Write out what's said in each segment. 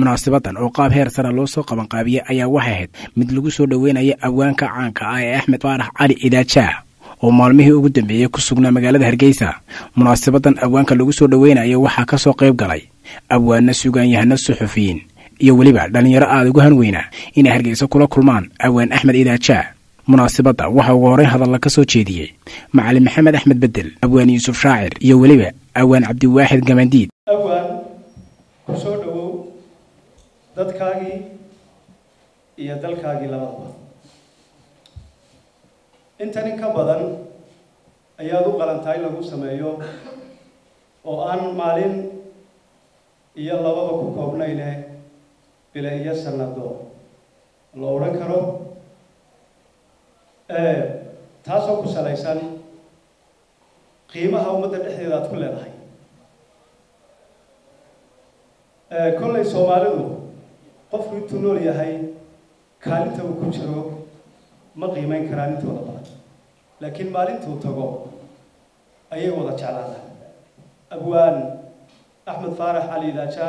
munaasabadan oo qaab heer sara loo soo qabanqaabiyey ayaa waxay ahayd mid lagu soo dhoweynaya awaanka caanka ah ee axmed faarax cali idaajaa oo maalmihii ugu dambeeyey ku sugnaa magaalada hargeysa munaasabadan awaanka lagu soo dhoweynayo waxaa ka soo qayb galay abwaana sugaanyahano suxufiyiin iyo weliba dhallinyaro aada ugu hanweyna inay hargeysa kula kulmaan awaan axmed idaajaa munaasabadda waxaa ugu horreyn hadalla ka soo jeediyey macalin maxamed axmed bedel awaan yuusuf shaacir iyo weliba awaan cabdiwaaxid gamandiid awaan ku soo dhowow dadkaagii iyo dalkaagii labadaba intan in ka badan ayaad u qalantahay lagu sameeyo oo aan maalin iyo lababa ku koobnayne bila iyo sanado la odhan karo taasoo ku salaysan qiimaha ummadda dhexdeeda aad ku leedahay kollay soomaalidu qofku intuu nool yahay kaalinta uu ku jiro ma qiimeyn karaan intooda badan laakiin maalintuu tago ayay wada jeclaadaan abwaan axmed faarax cali daajaa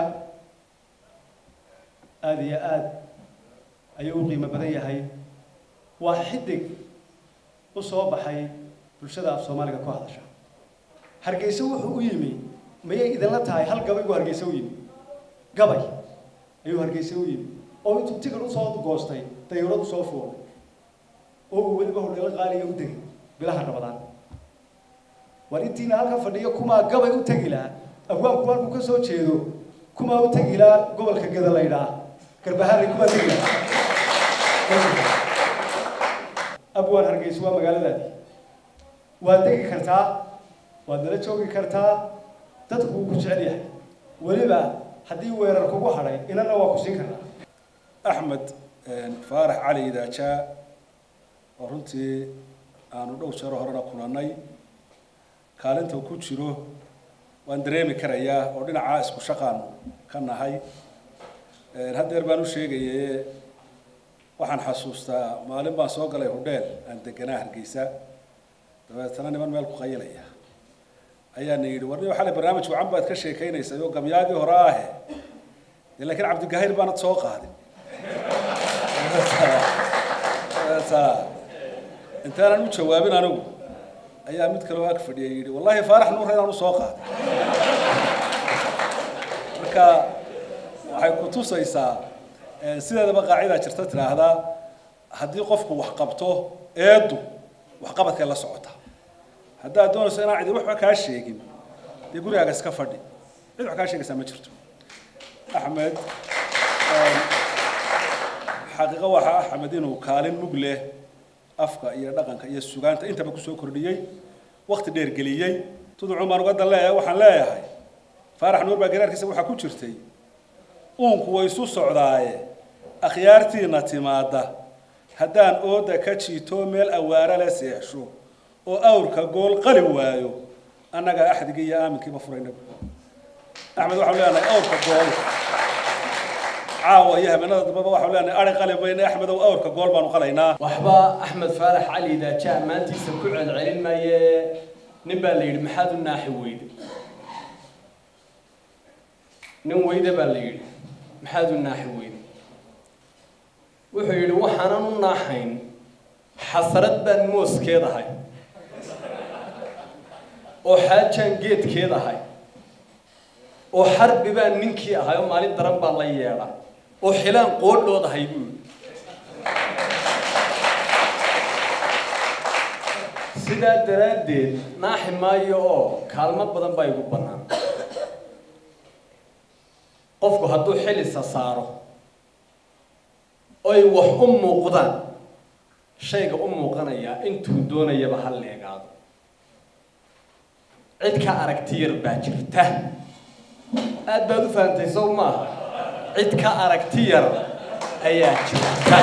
aada iyo aada ayuu u qiimo badan yahay waa xidig u soo baxay bulshada af soomaaliga ku hadasha hargeysa wuxuu u yimi mayay idinla tahay hal gabay buu hargeysa u yimi gabay ayuu hargeysa u yimi oo intuu tigir usoo goostay dayurad usoo fuulay oo uu weliba hodheelo qaaliga u degay bilaha rabadaan war intiina halkan fadhiyo kumaa gabay u tegi lahaa abwaanku halkuu ka soo jeedo kumaa u tegi lahaa gobolka geda la ydhaa garbahaari kumaa tegi lahaa abwaan hargeysa waa magaaladaadii waad degi kartaa waad nala joogi kartaa dadku wuu ku jecel yahay weliba haddii weerar kugu hadhay inana waa ku siin karnaa axmed faarax cali idaajaa oo runtii aanu dhow jaro horena kulannay kaalinta ku jiro waan dareemi karayaa oo dhinacaa isku shaqaanu ka nahay haddeer baan u sheegaye waxaan xasuustaa maalin baan soo galay hudheel aan deganaa hargeysa dabeetana niman meel ku qayilaya ayaana yidhi warni xalay barnaamij wacan baad ka sheekaynaysay oo gamyaagii hore ahe dee laakiin cabdigahayr baanad soo qaadin dabeeta intaanan u jawaabin anigu ayaa mid kaloo ag fadhiya yidhi wallahi faarax nuur inaan usoo qaaday marka waxay ku tusaysaa sideedaba qaacidaa jirta tidhaahdaa haddii qofku wax qabto eedu waxqabadkay la socota haddaad doonayso inaan cidi waxba kaa sheegin dee gurigaaga iska fadhi cid wax kaa sheegaysaa ma jirto axmed xaqiiqo waxaa axmed inuu kaalin mug leh afka iyo dhaqanka iyo sugaanta intaba kusoo kordhiyey wakti dheer geliyey tuducun baan uga dan leeyahay waxaan leeyahay faarax nuur baa garaarkiisa waxaa ku jirtay uunku way isu socdaaye akhyaartiina timaadda haddaan ooda ka jiito meel awaara le seexsho oo awrka gool qali waayo annaga axdigii iyo aaminkiiba furaynabu axmed waxaanu leenahay awrka gool caawa iyo habeenada dambaba waxaanu leenahay ari qali mayne axmedow awrka gool baanu qalaynaa waxba axmed faarax cali daaja ammaantiisa ku celcelin maaye nin baa la yidhi maxaad u naaxi weyde nin weyde baa la yidhi maxaad u naaxi weyde wuxuu yidhi waxaanan u naaxayn xasarad baan mooskeed ahay oo xaajaan geedkeed ahay oo xarbi baan ninkii ahay oo maalin daran baa la yeedha oo xilaan qoodhood ahay buu yidhi sidaa daraaddeed naaxi maayo oo kaalmo badan baa igu bannaan qofku hadduu xilisa saaro oy wax u muuqdaan shayga u muuqanayaa intuu doonayaba ha leegaado cid ka aragti yar baa jirta aad baad u fahamtay sow maaha cid ka aragti yar ayaa jirta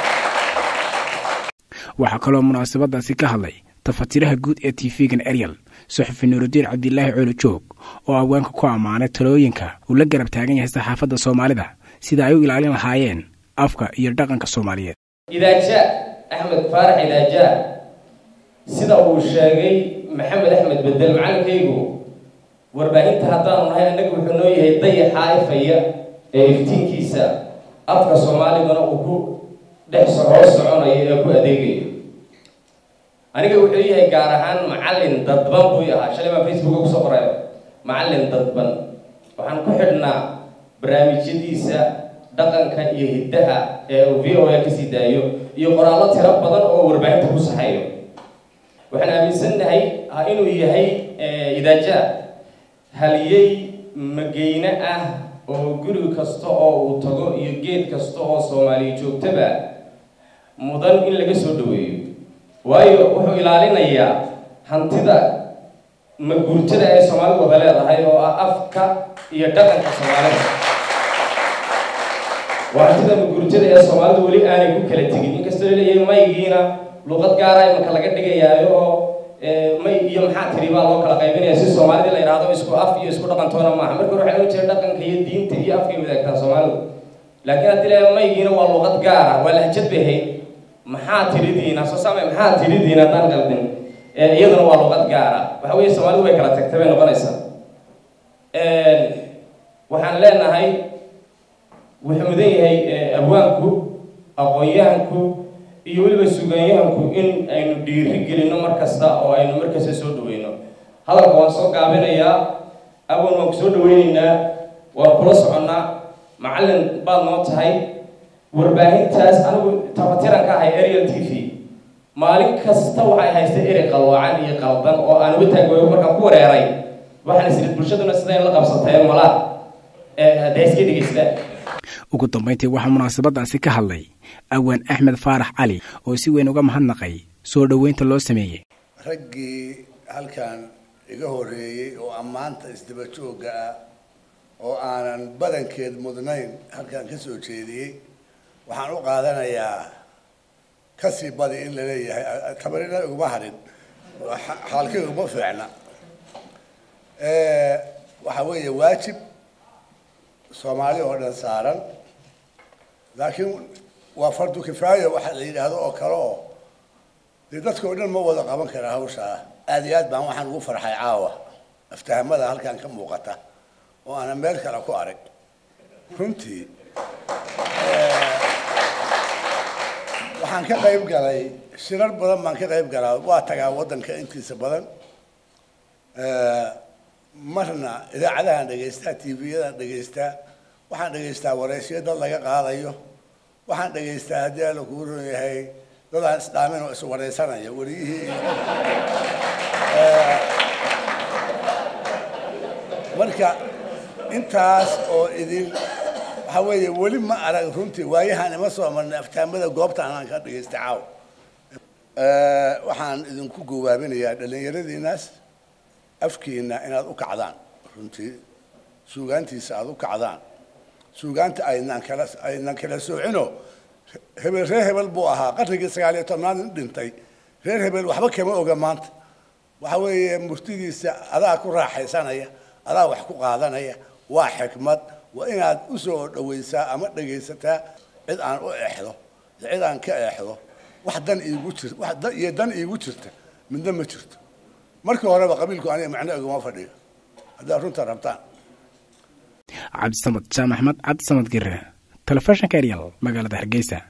waxaa kaloo munaasabadaasi ka hadlay tafatiraha guud ee tv-gan eryal suxufi nuurudiin cabdilaahi coolo joog oo awaanka ku ammaanay talooyinka uu la garab taagan yahay saxaafadda soomaalida sida ay u ilaalin lahaayeen afka iyo dhaqanka soomaaliyeed idaaja axmed faarax idaaja sida uu sheegay maxamed axmed bedel macalinkaygu warbaahinta haddaanu nahay annaga wuxuu noo yahay dayaxa ifaya ee iftiinkiisa afka soomaaligana uu ku dhex hoos soconayo ee ku adeegayo aniga wuxuu yahay gaar ahaan macallin dadban buu ahaa shalay baan facebooka kusoo qoray macallin dadban waxaan ku xidhnaa barnaamijyadiisa dhaqanka iyo hiddaha ee uu v o a kasii daayo iyo qoraallo tiro badan oo warbaahinta ku saxayo waxaan aaminsannahay inuu yahay idaaja haliyey mageyne ah oo guri kasta oo uu tago iyo geed kasta oo soomaaliya joogtaba mudan in laga soo dhaweeyo waayo wuxuu ilaalinayaa hantida maguurtada ee soomaalidu wada leedahay oo ah afka iyo dhaqanka soomaalida waa hantida maguurtada ee soomaalidu weli aanay ku kala tegin inkastoo laleeyahay maygiina luqad gaara imanka laga dhigayaayo oo may iyo maxaa tiri baa loo kala qaybinaya si soomaalida la yidhaahdo isku af iyo isku dhaqantoona maaha marka hore waxaa loo jeeda dhaqanka iyo diinta iyo afkay wadaagtaa soomaalidu laakiin haddii la maygiina waa luqad gaara waa lahjad bay ahayd maxaa tiridiina soo saamay maxaa tiridiina haddaan qaldin iyaduna waa luqad gaara waxa weeye soomaalidu way kala tagtay bay noqonaysaa waxaan leenahay wuxuu mudan yahay abwaanku aqoon-yahanku iyo weliba sugaanyahanku in aynu dhiiri gelino mar kasta oo aynu mar kasta soo dhaweyno hadalka waan soo gaabinayaa awan waan ku soo dhaweyneynaa waan kula soconnaa macallin baad noo tahay warbaahintaas anigu tafatiran ka ahay ariel t v maalin kasta waxay haystay eri qalwaacan iyo qaldan oo aan uga taagooyo markaan ku wareeray waxaan isiri bulshaduna siday la qabsatay malaa hadday iska dhegeystaan ugu dambayntii waxaa munaasabadaasi ka hadlay awaan axmed faarax cali oo si weyn uga mahadnaqay soo dhoweynta loo sameeyey raggii halkan iga horeeyey oo ammaanta isdaba joogga ah oo aanan badankeed mudnayn halkan ka soo jeediyey waxaan u qaadanayaa kasii badi in la leeyahay tabarina iguma hadhin xaalkii iguma fiicna waxa weeye waajib soomaali oo dhan saaran laakiin waa fardu kifaaya waxa la yidhaahdo oo kale oo dee dadka oo dhan ma wada qaban kara hawshaa aada iyo aad baan waxaan ugu farxay caawa aftahamada halkan ka muuqata oo aanan meel kale ku arag runtii waxaan ka qayb galay shirar badan baan ka qayb galaa waa tagaa waddanka intiisa badan marna idaacadahaan dhegaystaa tvyadan dhegaystaa waxaan dhegaystaa wareysyo dad laga qaadayo waxaan dhegaystaa haddii alla kuu ron yahay dadaan isdhaamin oo iswareysanaya wariyihii iyo marka intaas oo idin waxa weeye weli ma arag runtii waayahaan ima soo marnay aftaamada goobtaan aan ka dhegaystay caaw waxaan idinku gowaabinayaa dhallinyaradiinaas afkiina inaad u kacdaan runtii suugaantiisa aada u kacdaan suugaanta aynaan kala aynan kala soocino hebel reer hebel buu ahaa qarnigii sagaal iyo tobnaad in dhintay reer hebel waxba kama oga maanta waxa weeye murtidiisa adaa ku raaxaysanaya adaa wax ku qaadanaya waa xikmad waa inaad u soo dhawaysaa ama dhegaysataa cid aan u exdo iyo cid aan ka exdo wax dan iigu jir wax dan iyo dan iigu jirta midna ma jirto markii horeba qabiilku aniga macno iguma fadhiyo haddaad runta rabtaan cabdisamad jaamac axmed cabdisamad gire telefishinka eryal magaalada hargeysa